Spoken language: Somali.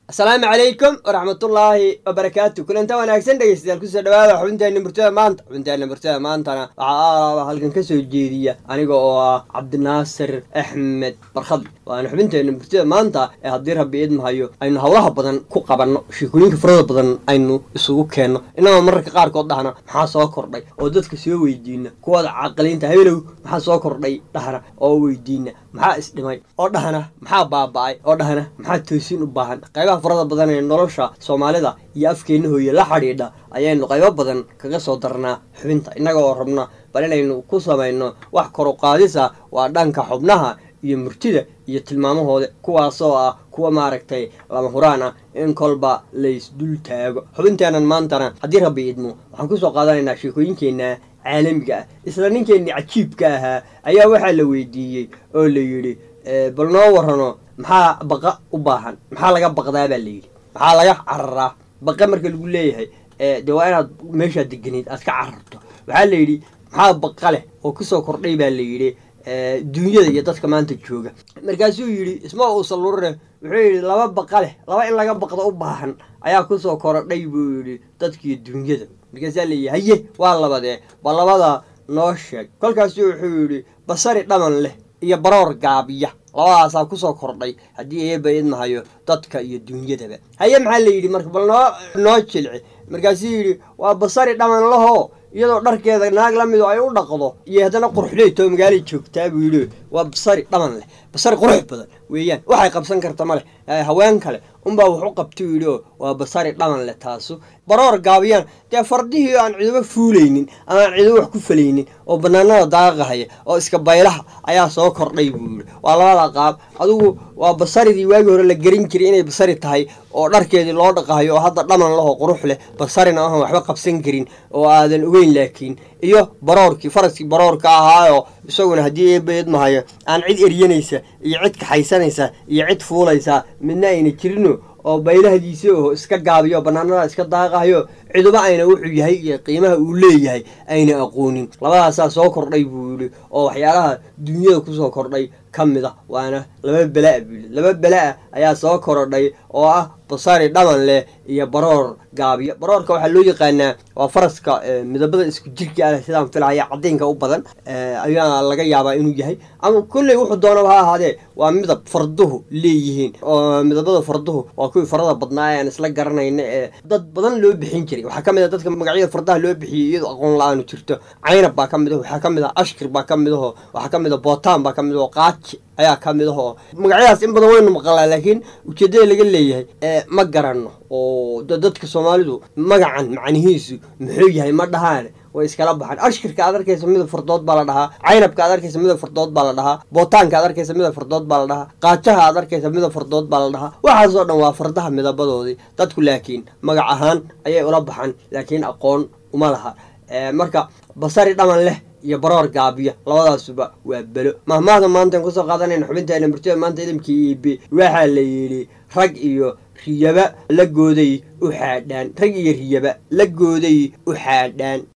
asalaamu calaykum waraxmatullaahi wabarakaatu kulanta wanaagsan dhegeystayaal kusoo dhawaada xubinteena murtada maanta xubinteena murtada maantana waxaa aalaaba halkan ka soo jeediya aniga oo ah cabdinaasir axmed barkhadli waana xubinteena murtada maanta ee haddii rabbi idmahayo aynu howlaha badan ku qabanno sheekooyinka farada badan aynu isugu keenno innagoo mararka qaarkood dhahna maxaa soo kordhay oo dadka soo weydiina kuwada caqiliinta habelow maxaa soo kordhay dhahna oo weydiina maxaa isdhimay oo dhahna maxaa baaba-ay oo dhahna maxaa toosin u baahan qaybaha farada badan ee nolosha soomaalida iyo afkeenna hooye la xidhiidha ayaynu qaybo badan kaga soo darnaa xubinta innaga oo rabna bal inaynu ku samayno wax kor u qaadisa waa dhanka xubnaha iyo murtida iyo tilmaamahooda kuwaasoo ah kuwa maaragtay lama huraan ah in kolba laysdul taago xubinteennan maantana haddii rabbi idmo waxaan kusoo qaadanaynaa sheekooyinkeenna caalamiga ah isla ninkeenni cajiibka ahaa ayaa waxaa la weydiiyey oo la yidhi bal noo warrano maxaa baqa u baahan maxaa laga baqdaa baa layidhi maxaa laga cararaa baqa marka lagu leeyahay dee waa inaad meeshaa deganeyd aad ka cararto waxaa la yidhi maxaa baqa leh oo kusoo kordhay baa la yidhi duunyada iyo dadka maanta jooga markaasuu yidhi isma uusan lurine wuxuu yidhi laba baqa leh laba in laga baqdo u baahan ayaa kusoo korodhay buu yidhi dadkiiyo duunyada markaasaa leeyihi haye waa labadee ba labada noo sheeg kolkaasu wuxuu yidhi basari dhaman leh iyo baroor gaabiya labadaasaa kusoo kordhay haddii eeba idmahayo dadka iyo duunyadaba haye maxaa la yidhi marka bal noo noo jilci markaasuu yidhi waa basari dhaman lahoo iyadoo dharkeeda naag la mido ay u dhaqdo iyo haddana quruxleytoo magaalay joogtaa buu yidhi waa basari dhaman leh basari qurux badan weeyaan waxay qabsan karta ma leh haween kale unbaa wax u qabta u yidhi oo waa basari dhaman leh taasu baroor gaabiyaan dee fardihii aan ciduba fuulaynin ama aan ciduba wax ku falaynin oo banaanada daaqahaya oo iska baylaha ayaa soo kordhay buu yidhi waa labada qaab adigu waa basaridii waagii hore la gerin jiray inay basari tahay oo dharkeedii loo dhaqahayo oo hadda dhaman lahoo qurux leh basarina ahan waxba qabsan karin oo aadan ogeyn laakiin iyo baroorkii faraskii baroorka ahaayoo isaguna haddii eebaedmahayo aan cid eryanaysa iyo cid kaxaysanaysa iyo cid fuulaysa midna ayna jirino oo baylahdiisa oo iska gaabiyo banaanada iska daaqahayo ciduba ayna wuxuu yahay iyo qiimaha uu leeyahay ayna aqoonin labadaasaa soo kordhay buu yidhi oo waxyaalaha duunyada kusoo kordhay ka mid a waana laba bela-a buu yidhi laba bela-a ayaa soo korodhay oo ah basari dhaman leh iyo baroor gaabiyo baroorka waxaa loo yaqaanaa waa faraska midabada isku jirka ah sidaan filaya caddiinka u badan ayaa laga yaabaa inuu yahay ama kolley wuxuu doonaba ha ahaadee waa midab farduhu leeyihiin oo midabada farduhu waa kuwii farada badnaa ee aan isla garanayna ee dad badan loo bixin jiray waxaa ka mid a dadka magacyada fardaha loo bixiyey iyadoo aqoon la-aanu jirto caynab baa ka mid aho waxaa ka mid ah ashkir baa ka mid aho waxaa ka mid a bootaan baa ka mid aho qaaji ayaa ka mid ahoo magacyadaas in badan waynu maqalaa laakiin ujeeddada laga leeyahay ma garanno oo dadka soomaalidu magacan macnihiisu muxuu yahay ma dhahaan way iskala baxaan ashkirka aad arkaysa midab fardood baa la dhahaa caynabka aad arkaysa midab fardood baa la dhahaa bootaanka aad arkaysa midab fardood baa la dhahaa qaajaha aad arkaysa midab fardood baa la dhahaa waxaasoo dhan waa fardaha midabadoodii dadku laakiin magac ahaan ayay ula baxaan laakiin aqoon uma laha marka basari dhaman leh iyo baroor gaabiya labadaasuba waa belo mahmaahda maantaan kusoo qaadanayna xubinteena murtida maanta idamkii iibe waxaa la yidhi rag iyo riyaba la gooday u xaadhaan rag iyo riyaba la gooday u xaadhaan